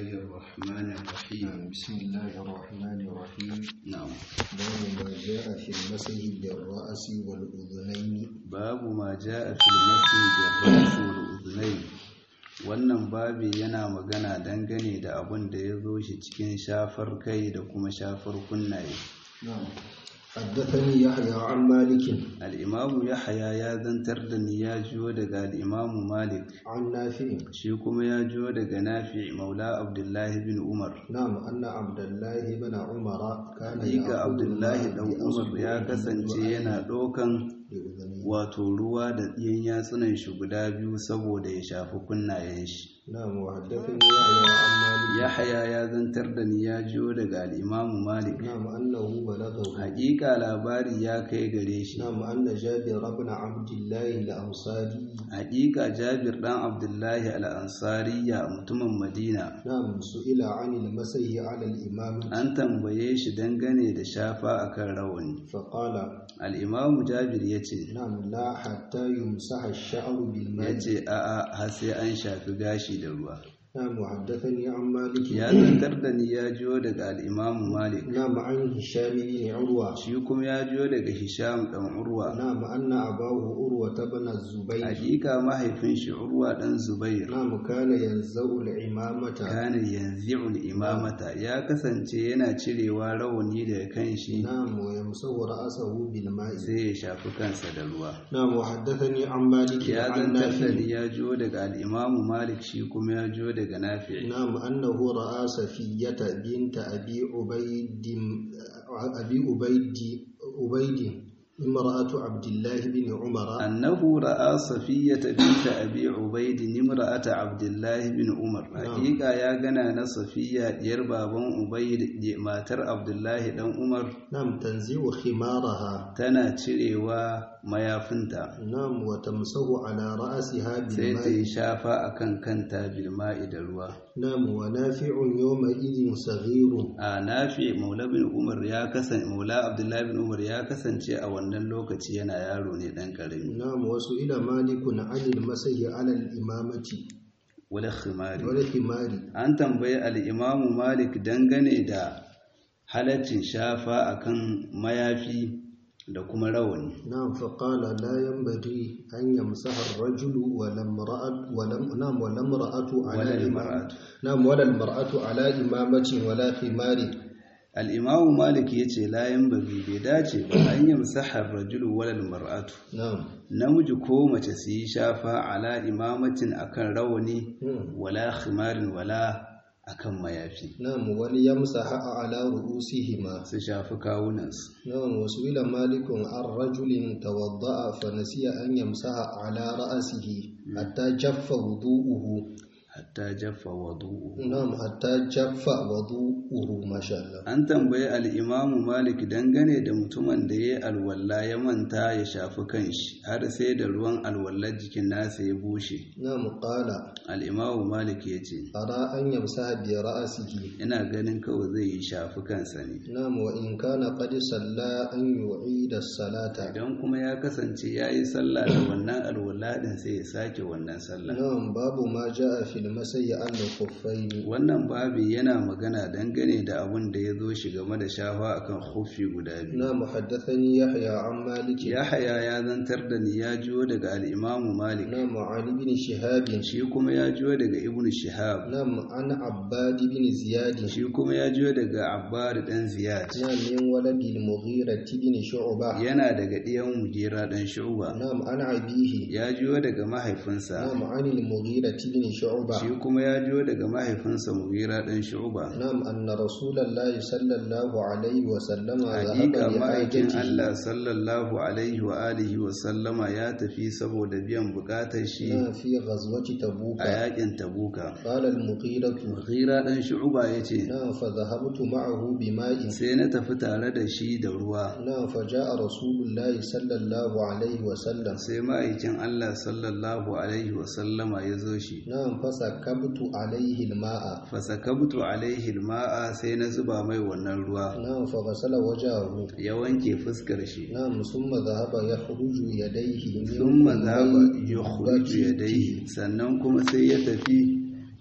الله الرحمن الرحيم بسم الله الرحمن الرحيم نعم باب ما جاء في المسح بالرأس والأذنين babu ma ja'a fil masjid bil-ra's wal-udhnayn wannan babi yana magana dangane da abin da ya zo shi cikin shafar kai da kuma shafar kunnaye نعم حدثني يحيى عن مالك al-imamu yahya ya zantar da ni ya jiyo daga al-imamu malik عن نافع shi kuma ya jiyo daga nafi maula abdullahi bin umar نعم أن عبد الله بن عمر كان hakika يأخذ abdullahi الماء dan umar ya بأصبعه kasance yana ɗaukan بأذنيه. wato ruwa da ɗiyan yatsunan shi guda biyu saboda ya shafi kunnayen shi نعم وحدثني يحيى عن مالك Yahaya ya zantar da ni ya jiyo daga al'imamu Malik. نعم أنه بلغه Hakika labari ya kai gare shi. نعم أن جابر بن عبد الله الأنصاري Hakika Jabir ɗan Abdullahi al'ansariya mutumin Madina. نعم سئل عن المسح على الإمام An tambaye shi dangane da shafa akan rawani. فقال Al'imamu Jabir ya ce, نعم لا حتى يمسح الشعر ya بالماء ce, A'a, har sai an shafi gashi da ruwa. نعم وحدثني عن مالك Ya zantar da ni ya jiyo daga al'imamu Malik. نعم عن هشام بن عروة Shi kuma ya jiyo daga Hisham ɗan Urwa. نعم أن أباه عروة بن الزبير Hakika mahaifin shi Urwa ɗan Zubair. نعم كان ينزع العمامة kana yanzi'ul imamata ya kasance yana cirewa rawani daga kan shi نعم ويمسح رأسه بالماء sai ya shafi kansa da ruwa نعم وحدثني عن مالك ya عن zantar da نافع ni ya jiyo daga al'imamu malik shi kuma ya jiyo daga nafi نعم أنه رأى صفية بنت أبي عبيد أبي عبيد عبيد امرأة عبد الله بن عمر annahu ra'a safiyata binta abi ubaid nimra'ata abdullahi bin umar hakika ya gana na safiya diyar baban ubaid matar abdullahi dan umar نعم تنزع خمارها tana cirewa mayafinta نعم وتمسح على رأسها sai ta بالماء yi shafa akan kanta bilma'i da ruwa نعم ونافع يومئذ صغير a nafi maula bin umar ya kasance maula abdullahi bin umar ya kasance a wannan lokaci yana yaro ne dan karami نعم وسئل مالك عن المسح على الإمامة wala khimari والخمار an tambayi al-imamu malik dangane da halaccin shafa akan mayafi da kuma rawani نعم فقال لا ينبغي أن يمسح الرجل ولا امرأة ولم نعم ولا امرأة على wala إمام- al-mar'at نعم ولا المرأة على إمامة ولا خمار al-imamu malik yace la yanbaghi bai dace ba an yamsaha ar-rajulu wala al-mar'atu نعم namiji ko mace su yi shafa ala imamatin akan rawani مم. wala khimarin wala akan mayafi نعم وليمسح على رؤوسهما su shafi kawunansu نعم وسئل مالك عن رجل توضأ فنسي أن يمسح على رأسه حتى جف وضوءه hatta jaffa wadu'u نعم حتى جف وضوءه ما شاء الله an tambayi al'imamu malik dangane da mutumin da ya yi alwalla ya manta ya shafi kanshi har sai da ruwan alwallar jikin nasa ya bushe نعم قال al'imamu malik ya ce أرى أن يمسح برأسه ina ganin kawai zai yi shafi kansa ne نعم وإن كان قد صلى أن يعيد الصلاة idan kuma ya kasance ya yi sallah da wannan alwalla din sai ya sake wannan sallah نعم باب ما جاء في المسح على الخفين wannan babi yana magana dangane da abin da ya zo shi game da shafa akan hufi guda biyu نعم حدثني يحيى عن مالك Yahaya ya zantar da ni ya jiyo daga al'imamu Malik, نعم عن ابن شهاب shi kuma ya jiyo daga Ibn Shihab, نعم عن عباد بن زياد shi kuma ya jiyo daga Abbar ɗan Ziyad, نعم من ولد المغيرة بن شعبة yana daga ɗiyan Mujera ɗan Shu'ba, نعم عن أبيه ya jiyo daga mahaifinsa, نعم عن المغيرة بن شعبة shi kuma ya jiyo daga mahaifinsa Mujera ɗan Shu'ba. نعم أن رسول الله صلى الله عليه وسلم ذهب Hakika ma'aikin لحاجته Allah sallallahu alaihi wa alihi wa sallama ya tafi saboda biyan bukatar shi نعم في غزوة تبوك a yakin Tabuka. قال المغيرة Mughira ɗan Shu'ba ya ce, نعم فذهبت معه بماء sai na tafi tare da shi da ruwa نعم فجاء رسول الله صلى الله عليه وسلم sai ma'aikin Allah sallallahu alaihi wasallama ya zo shi نعم فسكبت عليه الماء fasakabtu alaihi alma'a sai na zuba mai wannan ruwa نعم فغسل وجهه ya wanke fuskar shi نعم ثم ذهب يخرج يديه من thumma dhaba بين yukhruju بجيته. yadayhi sannan kuma sai ya tafi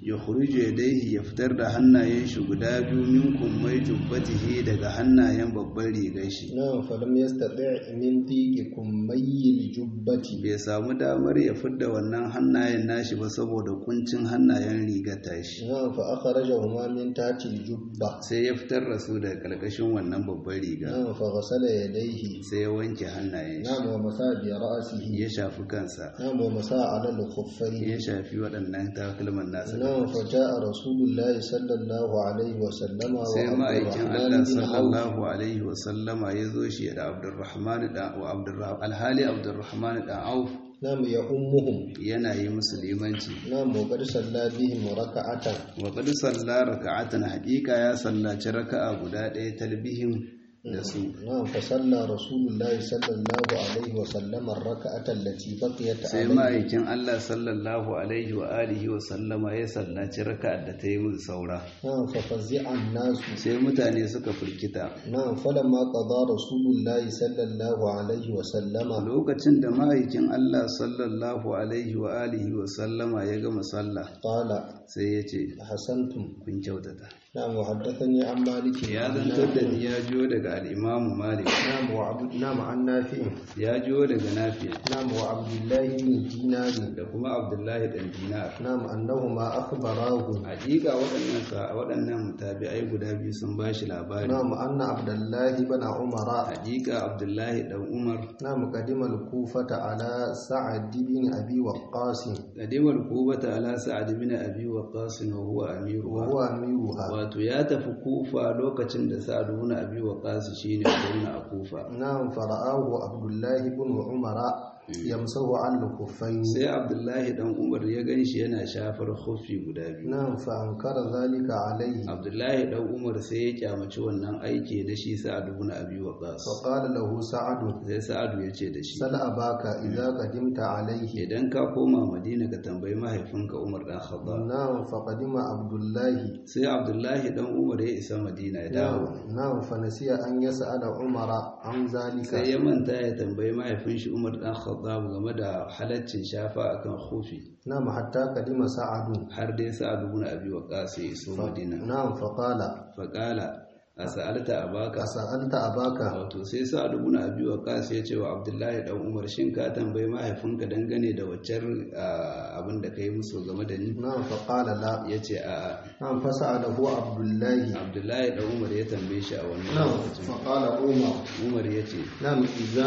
ya khuruje yadayhi ya fitar da hannayen shi guda biyu min kummai jubbatihi daga hannayen babban rigar shi نعم فلم يستطع من ضيق كمي الجبة bai samu damar ya fidda wannan hannayen nashi ba saboda kuncin hannayen rigar tashi نعم فأخرجهما من تحت الجبة sai ya fitar da su daga karkashin wannan babban riga نعم فغسل يديه sai ya wanke hannayen shi نعم ومسى برأسه ya shafi kansa نعم ومسى على الخفين ya shafi waɗannan takalman nasa نعم فجاء رسول الله صلى الله عليه وسلم sai وعبد ma'aikin الرحمن Allah بن عوف sallallahu alaihi wasallama ya zo shi da Abdurrahman da wa Abdurrahman alhali Abdurrahman da Auf نعم يؤمهم yana yi musulmanci نعم وقد صلى بهم ركعة wa qad salla raka'atan haqiqa ya sallaci raka'a guda ɗaya talbihin da su نعم فصلى رسول الله صلى الله عليه وسلم الركعة التي بقيت sai عليه ma'aikin Allah sallallahu alaihi wa alihi wa sallama ya sallaci raka'ar da ta yi musu saura نعم ففزع الناس sai mutane suka firkita نعم فلما قضى رسول الله صلى الله عليه وسلم lokacin da ma'aikin Allah sallallahu alaihi wa alihi wa sallama ya gama sallah قال sai ya ce أحسنتم kun kyautata نعم وحدثني عن مالك ya عن zantar da نافع. ni ya jiyo daga al'imamu malik نعم وعبد نعم عن نافع ya jiyo daga nafiya نعم وعبد الله بن دينار da kuma abdullahi ɗan dinar نعم أنهما أخبراه hakika waɗannan sa waɗannan tabi'ai guda biyu sun ba shi labari نعم أن عبد الله بن عمر hakika abdullahi ɗan umar نعم قدم الكوفة على سعد بن أبي وقاص kadimar kubata ala sa'ad bin abi waqas wa huwa amiruha وهو أميرها wato ya tafi kufa lokacin da sa'ad bin abi waqas shine gwamna a kufa نعم فرآه عبد الله بن عمر يمسه على الخفين sai abdullahi dan umar ya ganshi yana shafar khuffi guda biyu نعم فأنكر ذلك عليه abdullahi dan umar sai ya kyamaci wannan aiki da shi sa'ad bin abi waqas فقال له سعد sai sa'adu ya ce da shi سل أباك إذا قدمت عليه idan ka koma madina ka tambayi mahaifinka umar dan khattab نعم فقدم عبد الله sai abdullahi dan umar ya isa madina ya dawo نعم نعم فنسي أن يسأل عمر عن sai ذلك ya manta ya tambayi mahaifin shi umar dan khattab game da halaccin shafa akan khufi نعم حتى قدم سعد har dai sa'ad bin abi waqas ya iso madina نعم فقال faqala as'alta abaka أسألت أباك wato sai sa'ad bin abi waqas ya ce wa abdullahi dan umar shin ka tambayi mahaifinka dangane da waccar ah, abin da kai musu game da ni نعم فقال لا yace a'a نعم فسأله عبد الله abdullahi dan umar ya tambaye shi a wannan نعم lokacin فقال عمر umar ya ce نعم إذا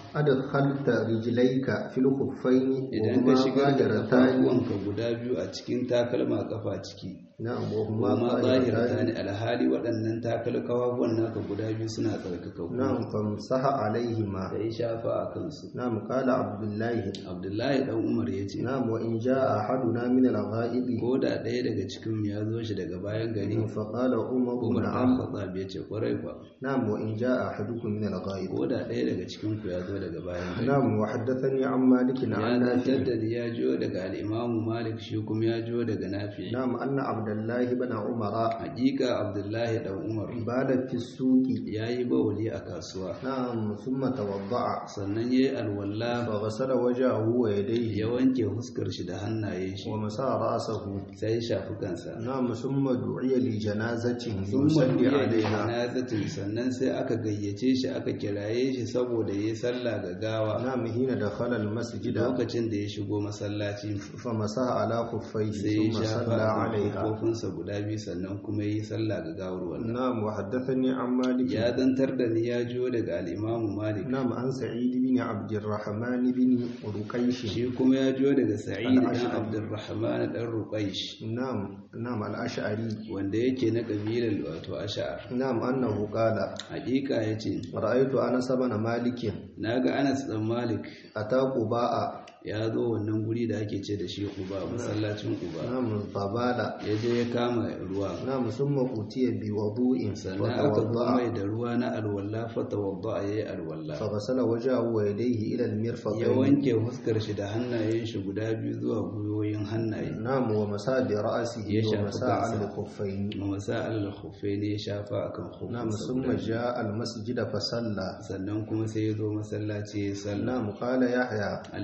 أدخلت رجليك في الخفين idan ka وهما shigar da ظاهرتان kafafuwanka guda biyu a cikin takalma kafa ciki نعم kuma وهما zahirta ne ظاهرتان alhali waɗannan takal kafafuwan naka guda biyu suna tsarkaka نعم فامسح عليهما da ya shafa a kansu نعم قال عبد الله abdullahi dan umar ya ce نعم وإن جاء أحدنا من الغائب ko da ɗaya daga cikin mu ya zo shi daga bayan gari فقال عمر umar dan نعم khattab ya ce kwarai kwa نعم وإن جاء أحدكم من الغائب ko da ɗaya daga cikin ku ya zo daga bayan gari نعم وحدثني عن مالك ya عن zantar نافع da ya jiyo daga al'imamu malik shi kuma ya jiyo daga nafi نعم أن عبد الله بن عمر hakika abdullahi dan umar بال في السوق ya yi bawali a kasuwa نعم ثم توضأ sannan ya yi alwala فغسل وجهه ويديه ya wanke huskar shi da hannaye shi ومسى رأسه sai ya shafi kansa نعم ثم دعي لجنازة sun يصلي mabiya da عليها janazatin sannan sai aka gayyace shi aka kiraye shi saboda ya yi sallah ga gawa نعم حين دخل المسجد lokacin da ya shigo masallaci فمسح على خفيه sai ya ثم shafa صلى a عليها kofinsa guda biyu sannan kuma ya yi sallah ga gawar wannan نعم وحدثني عن مالك ya zantar da ni ya jiyo daga al'imamu malik نعم عن سعيد بن عبد الرحمن بن رقيش shi kuma ya jiyo daga sa'id dan Al-Ash'ari. abdurrahman dan ruqaish نعم نعم الأشعري wanda yake na kabilar wato ash'ar نعم أنه قال hakika yace رأيت أنس بن مالك naga Anas dan Malik أتى قباء ya zo wannan guri da ake ce da shi Quba masallacin Quba نعم فبال ya je ya kama ruwa نعم ثم أتي بوضوء sannan aka zo فتوضأ mai da ruwa na alwala fatawadda yayi alwala فغسل وجهه ويديه إلى ya المرفقين wanke fuskar shi da hannayen shi guda biyu zuwa gwiwoyin hannaye نعم ومسى برأسه يشاف ومسى على كأسه. الخفين masa al khuffaini ya shafa akan نعم khuffinsa ثم guda biyu. جاء المسجد فصلى sannan kuma sai ya zo masallaci ya sallah نعم قال يحيى al-imamu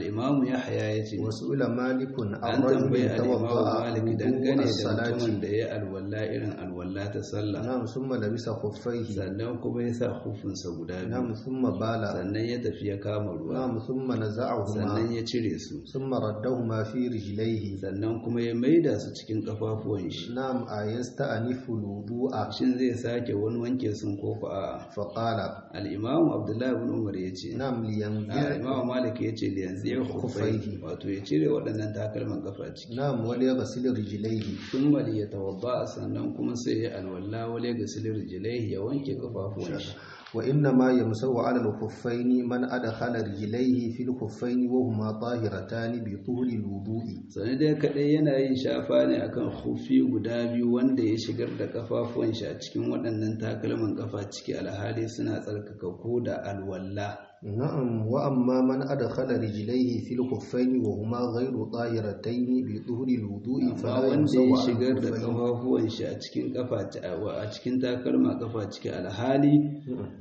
yahya yace وسئل مالك عن an tambayi رجل al-imam توضأ malik وضوء dangane da الصلاة mutumin da ya alwala irin alwala ta sallah نعم ثم لبس خفيه sannan kuma ya sa hufunsa guda نعم biyu ثم بال sannan ya tafi ya kama ruwa نعم ثم نزعهما sannan ya cire su ثم ردهما في رجليه sannan kuma ya maida su cikin kafafuwan shi نعم أيستأنف الوضوء shin zai sake wani wanke sun ko ko a'a فقال al-imam abdullahi ibn umar yace نعم a لينزع imam malik yace da yanzu ya kufai Khuffaihi. wato ya cire waɗannan takalman kafa ciki نعم وليغسل رجليه thumma liyatawadda sannan kuma sai ya alwala wale ga silir jilai ya wanke kafafuwan shi وإنما يمسح على الخفين من أدخل رجليه في الخفين وهما طاهرتان بطول الوضوء sani dai kadai yana yin shafa ne akan hufi guda biyu wanda ya shigar da kafafuwan shi a cikin waɗannan takalman kafa ciki alhali suna tsarkaka ko da alwala نعم وأما من أدخل رجليه في الخفين وهما غير طاهرتين بطول الوضوء amma فلا wanda ya يمسح على shigar da الخفين kafafuwan shi a cikin kafa a cikin takalma kafa ciki alhali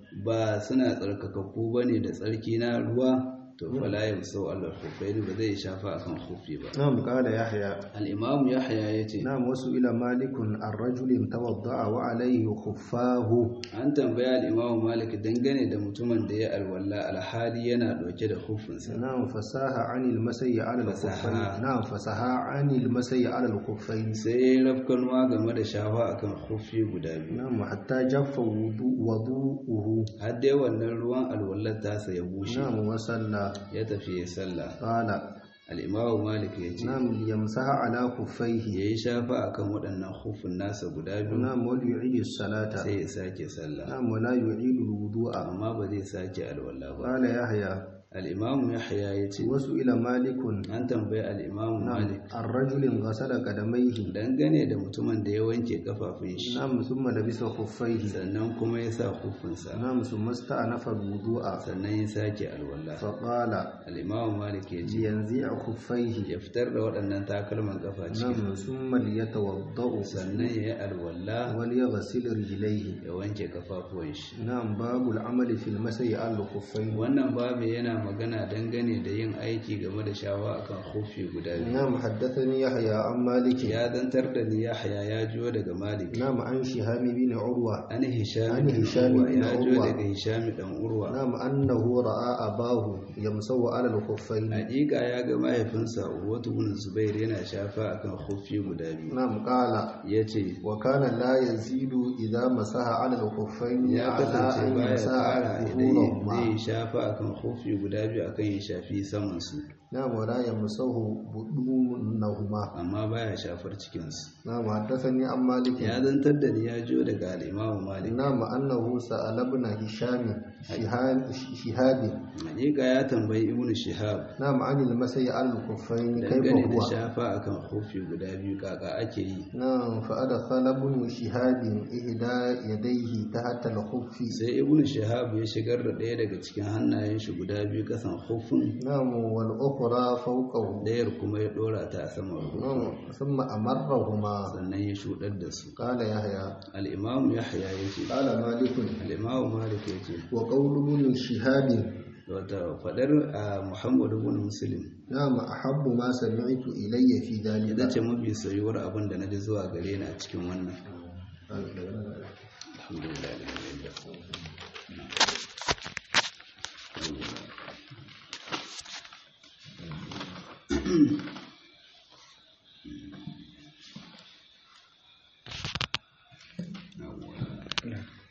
ba suna tsarkakakku ba ne da tsarki na ruwa to fala ya sau Allah hufaini ba zai shafa akan hufi ba نعم قال يحيى al-imam yahya yace نعم وسئل مالك عن رجل توضأ وعليه خفاه an tambaya al-imam malik dangane da mutumin da ya alwala alhali yana dauke da hufinsa نعم فساها عن المسي على الخفين فساها. نعم فساها عن المسي على الخفين sai ya yi rafkanwa game da shafa akan hufi guda biyu نعم حتى جف وضوء- وضوءه har dai wannan ruwan alwallar tasa ya bushe نعم وصلى ya tafi ya sallah قال al-imam malik yace نعم ليمسح على ya خفيه yi shafa akan waɗannan hufin nasa guda biyu نعم وليعيد الصلاة sai ya sake sallah نعم ولا يعيد الوضوء amma ba zai sake alwala ba قال يحيى al-imam yahya yace وسئل مالك an tambayi al-imam نعم malik عن رجل غسل قدميه dangane da mutumin da ya wanke kafafun shi نعم ثم لبس خفيه sannan kuma ya sa hufinsa نعم ثم استأنف الوضوء sannan ya sake alwala فقال al-imam malik yace لينزع خفيه ya fitar da waɗannan takalman kafa ciki نعم ثم ليتوضأ sannan ya yi alwala وليغسل رجليه ya wanke kafafuwan shi نعم باب العمل في المسي على الخفين wannan babu yana magana dangane da yin aiki game da shawa akan hufi guda biyu نعم حدثني يحيى عن مالك ya zantar da ni yahya ya jiyo daga malik نعم عن شهاب بن عروة an hisham An bin Hisham urwa bin ya jiyo Urwa. daga hisham dan urwa نعم أنه رأى أباه يمسو على الخفين hakika ya ga mahaifinsa urwatu bin zubair yana shafa akan hufi guda biyu نعم قال yace وكان لا يزيد إذا مسح على الخفين ya على kasance أن baya يمسح kara idan ظهورهما zai shafa akan hufi guda biyu akan ya shafi saman su نعم ولا يمسه بدونهما amma baya shafar cikinsu نعم حدثني عن مالك ya zantar da ni ya jiyo daga al'imamu malik نعم أنه سأل ابن هشام شهاب شهاب hakika ya tambayi ibnu shihab نعم عن المسي على الخفين كيف dangane da هو shafa akan hufi guda biyu kaka ake yi نعم فأدخل ابن شهاب إحدى يديه تحت الخف sai ibnu shihab ya shigar da ɗaya daga cikin hannayen shi guda biyu kasan hufin نعم والأخرى فوقه ɗayar kuma ya ɗora ta a saman hufin نعم ثم أمرهما sannan ya shuɗar da su قال يحيى al'imamu yahya ya ce قال مالك al'imamu malik ya ce وقول ابن شهاب wata faɗar a muhammadu bin muslim نعم أحب ما سمعت إلي في ita ذلك ce mafi soyuwar abin da na ji zuwa gare ni a cikin wannan alhamdulillah alhamdulillah